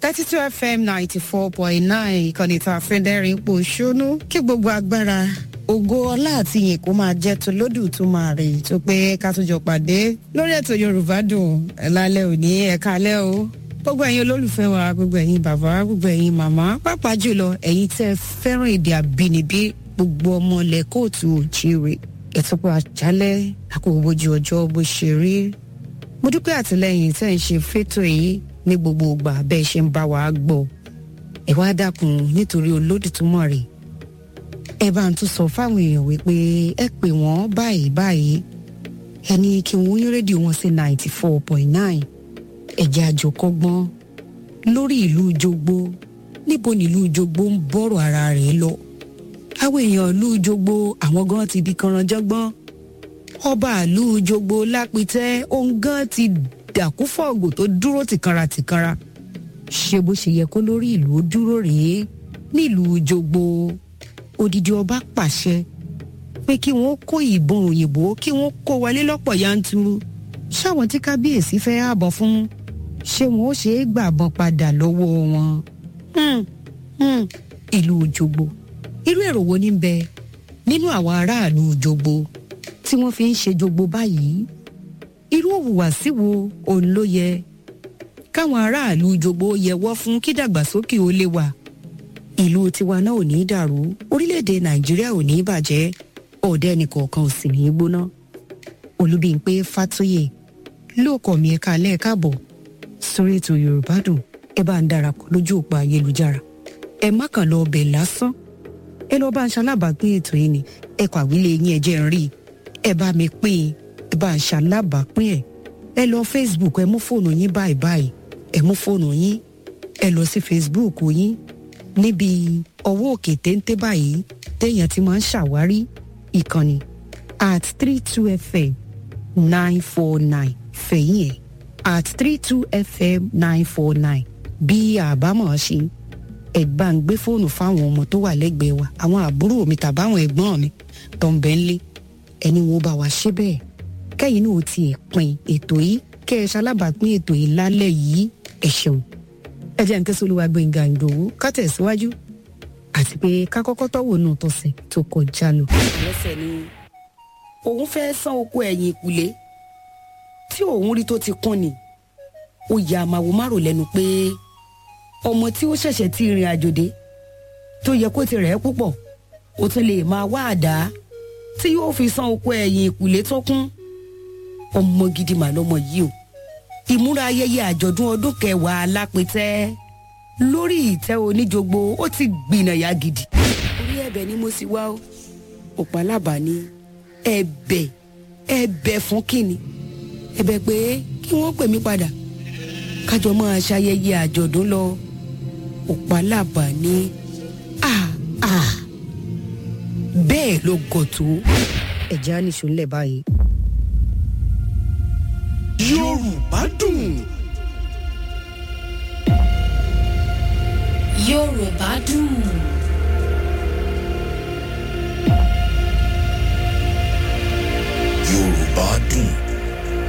thirty two fm ninety four point nine ìkànnì tá a fẹ́ dẹ́rìn ipò ṣónú kí gbogbo agbára ògo ọlá àti ìyìn kó máa jẹ́ tó lódù tó máa rè tó pé ká tó jọ pàdé lórí ètò yorùbá dùn ẹ̀ lálẹ́ òní ẹ̀ka alẹ́ o gbogbo ẹ̀yin olólùfẹ́ wa gbogbo ẹ̀yin bàbá gbogbo ẹ̀yin màmá pàápàá jùlọ ẹ̀yin tẹ́ fẹ́ràn èdè àbínibí gbogbo ọmọ ilẹ̀ kóòtù òjìrè ẹ̀tọ́pọ̀ àjálẹ̀ àkókò bójú ọjọ́ bó ṣe rí mo dúpẹ́ àtìlẹ́yìn tẹ́ ń ṣe fétò yìí ní gbogbo ìgbà bẹ́ẹ̀ ṣe ń bá wa gbọ́ ẹ wá dákun nítorí olódùtúmọ̀ rè ẹ bá ń tún sọ fáwọn èèyàn wípé ẹ pè wọ́n báyìí báyìí ẹni kí wọ́n yín rédíò wọn sí ninety four point nine ẹ̀jẹ̀ àjòkọ́gbọ́n lórí ìlú jogbo níbo nílùú jogbo ń bọ̀rọ̀ ara rẹ̀ lọ àwọn èèyàn ìlú jogbo àwọn gan ti di kanranjọ́gbọ́n ọba ìlú jogbo lápìtẹ́ òun gan ti dàkúfọ̀gò tó dúró tìkanra tìkanra ṣé bó ṣe yẹ kó lórí ìlú ó dúró rèé nílùú jogbo odidi ọba pàṣẹ pé kí wọ́n kó ìbọn òyìnbó kí wọ́n kó wọlé lọ́pọ̀ yanturu ṣáwọn tí kábíyèsí fẹ́ ààbọ̀ fún ṣé wọn ó ṣe é gbàbọn padà lọ́wọ́ wọn. Hmm, hmm, ìlú jogbo irú èrò wo ní bẹ nínú àwọn aráàlú jogbo tí wọ́n fi ń ṣe jogbo báyìí irú òwùwàsí wo òun ló yẹ káwọn aráàlú jogbo yẹwọ́ fún kí dàgbàsókè ó lè wà ìlú tiwa náà ò ní dàrú orílẹ̀-èdè nàìjíríà ò ní bàjẹ́ ọ̀dẹ́ ẹnìkọ̀ọ̀kan ò sì ní í gbóná olúbíńpé fàtóyè lóòkọ̀ mi ẹ̀ka lẹ́ẹ̀káàbọ̀ sórí ètò yorùbá dùn ẹ bá ń darapọ̀ lójú òpó ayélujára ẹ má kàn lọ ọbẹ̀ lásán ẹ lọ bá ń ṣalábàápín ètò yìí ni ẹ kọ àwílé yín ẹ jẹ́ ń rí i ẹ bá mi pín in ẹ bá ń ṣalábàápín ẹ ẹ lọ facebook ẹ mú fóònù yín báyìí báyìí ẹ mú fóònù yín ẹ lọ sí facebook yín níbi ọwọ́ òkè téńté báyìí téèyàn ti máa ń ṣàwárí ìkànnì at three two fm nine four nine fẹ̀yìn ẹ̀ at three two fm nine four nine bí àbámọ̀ ṣe ẹ̀gbá ń gbé fóònù fáwọn ọmọ tó wà lẹ́gbẹ̀ẹ́ wa àwọn àbúrò mi tàbáwọn ẹ̀gbọ́n mi tó ń bẹ́ ń lé ẹni wo bá wa ṣe bẹ́ẹ̀ kẹ́yìn náà ti ẹ̀ pin ètò yìí kẹ́ ẹ ṣalábàápín ètò yìí lálẹ́ yìí ẹ ṣeun ẹ jẹ́ nǹkan sólúwa gbẹ̀ngà ìdòwú ká tẹ̀síwájú àti pé ká kọ́kọ́ tọ́wọ́ nù tọ̀sẹ̀ tó kọjá lọ. lẹ́sẹ̀ ni òun fẹ́ sán oko ẹ̀yìn ìkùlé tí òun rí tó ti kún ni ó ya àmàwò márùn lẹ́nu pé ọmọ tí ó ṣẹ̀ṣẹ̀ ti rìn àjò dé tó yẹ kó ti rẹ̀ ẹ́ púpọ̀ ó tún lè máa wá àdá tí yóò fi san oko ẹ̀yìn ìkùlé tó kún ọmọ gidi mà lọmọ yìí o ìmúra ayẹyẹ àjọ̀dún ọdún kẹwàá alápẹ̀tẹ́ lórí ìtẹ́ oníjogbo ó ti gbìnàyà gidi orí ẹ̀bẹ̀ ni mo sì wá o òpálábà ni ẹ̀bẹ̀ ẹ̀bẹ̀ fún kínni ẹ̀bẹ̀ pé kí wọ́n pè mí padà kájọ máa ṣayẹyẹ àjọ̀dún lọ òpálábà ni ah ah bẹ́ẹ̀ ló gọ̀ tó. ẹ̀jẹ̀ á nìṣó ńlẹ̀ báyìí. yorùbá dùn. yorùbá dùn.